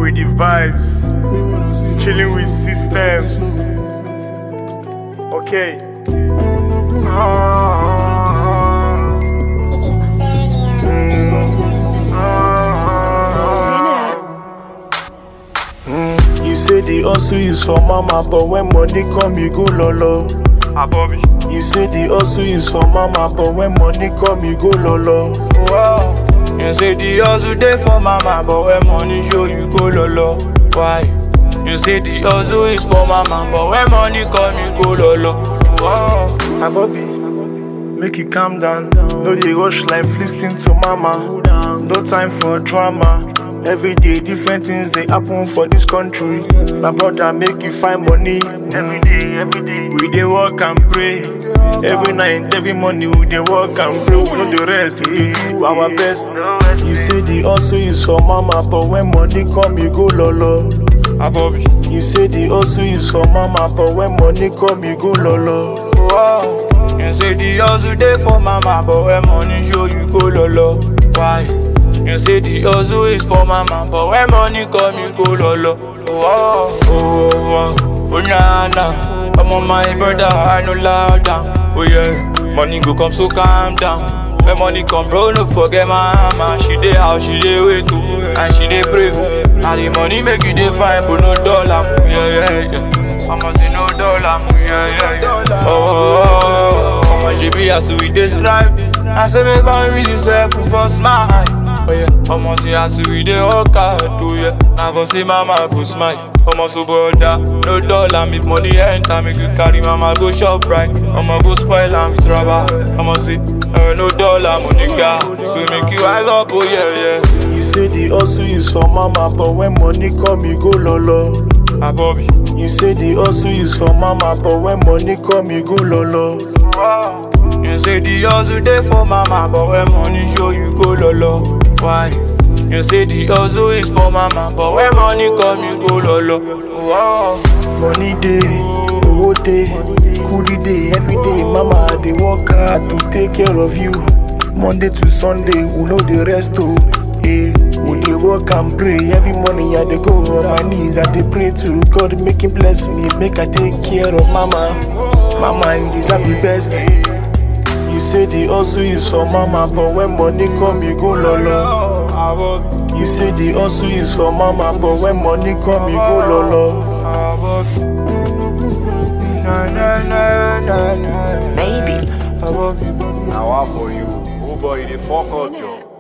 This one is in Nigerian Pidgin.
with the vibes, chilling with systems. Okay. You say the hustle is for mama, but when money come, you go lolo. Abobi. You say the hustle is for mama, but when money come, you go lolo. Wow. You say the hustle day for mama, but when money show you go lolo. Why? You say the hustle is for mama, but when money come you go lolo. Wow. Abobi, make you calm down. No dey rush life, lis ten to mama. No time for drama. Every day different things dey happen for this country. My brother make you find money. Every day, every day. We dey work and pray. Every night, every morning we dey work and pray. We no dey rest, we dey do our best. You say the hustle is for mama, but when money come, you go lolo. Abobi. You say the hustle is for mama, but when money come, you go lolo. Wow. You say the hustle day for mama, but when money show you go lolo. Why? You say the hustle is for mama, but when money come you go lolo. Wow. Oh, oh, oh, oh, nah, nah. I'm on my brother, I know loud down. Oh yeah, money go come, so calm down. When money come, bro, no forget my mama. She dey house, she dey wait too, and she dey pray. Now the money make you dey fine, but no dollar. Yeah, yeah, yeah. I'ma say no dollar. Yeah, yeah, yeah. Oh, oh, oh, oh. she be as we dey strive. I say make I really self for smile. Oh yeah, I'ma say as we dey work hard, oh yeah. Now for say mama go smile. I'ma so brother, no dollar. If money enter, make you carry mama go shop right. I'ma go spoil am with rubber. I'ma say uh, no dollar, money car. So make you rise up, oh yeah, yeah. You say the hustle is for mama, but when money come, you go lolo. Abobi. You say the hustle is for mama, but when money come, you go lolo. Wow. You say the hustle day for mama, but when money show you go lolo. Why? You say the hustle is for mama, but when money come you go lolo. Wow. Money day, owó day, kudi day, every day. Mama dey work hard to take care of you. Monday to Sunday, we no dey rest oh. Hey, we dey work and pray every morning. I dey go on my knees, I dey pray to God make Him bless me, make I take care of mama. Mama, you deserve the best. You say the hustle is for mama, but when money come, you go lolo. Abobi. You say the hustle is for mama, but when money come, you go lolo. Abobi. Na na na na na. Maybe. Abobi. Now, what for you? Oh boy, the fuck out, yo.